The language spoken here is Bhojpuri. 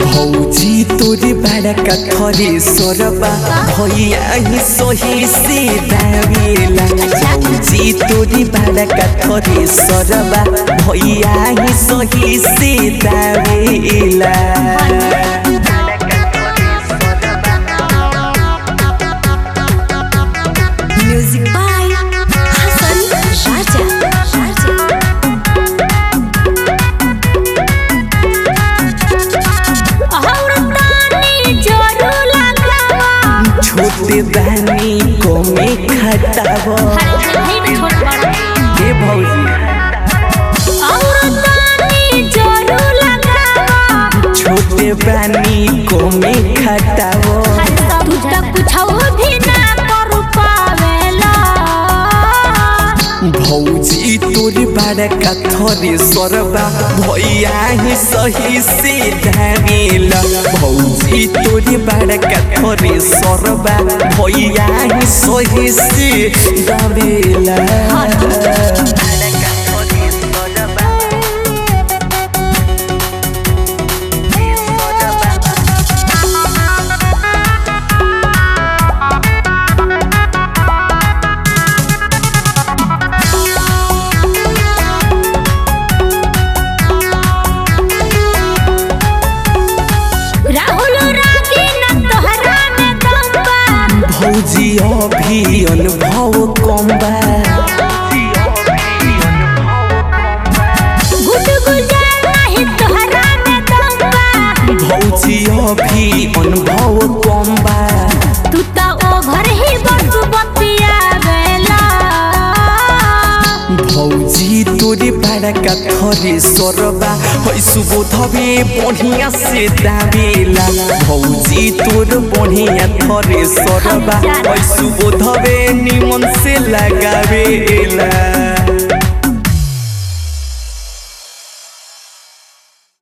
भौजी तोरे बड़ा का थरे सरबा भैया ही सही से दावेला भौजी तोरे बड़ा का थरे सरबा भैया ही सही से दावेला Music by Hasan Raja. Raja. छोटे बहनी को में खटाव हे भौजी छोटे बहनी को में खटाव भौजी तोरे बड़ा का थरे सरबा भैया ही सही से धावेला भौजी तोरे बड़ा का थरे सरबा भैया ही सही से दावेला राहुल रागी न तोहरा में दम्बा भौजी अभी अनुभव कम बा गुड गुजार नहीं तोहरा में दम्बा भौजी अभी अनुभव कम बा तू ता ओभर ही बस बतिया बेला भौजी तोरे बड़ा का थरे सरबा है सुबोधबे बढ़िया से दावेला भौजी तोर बढ़िया थरे सरबा है सुबोधबे निमन से लगावेला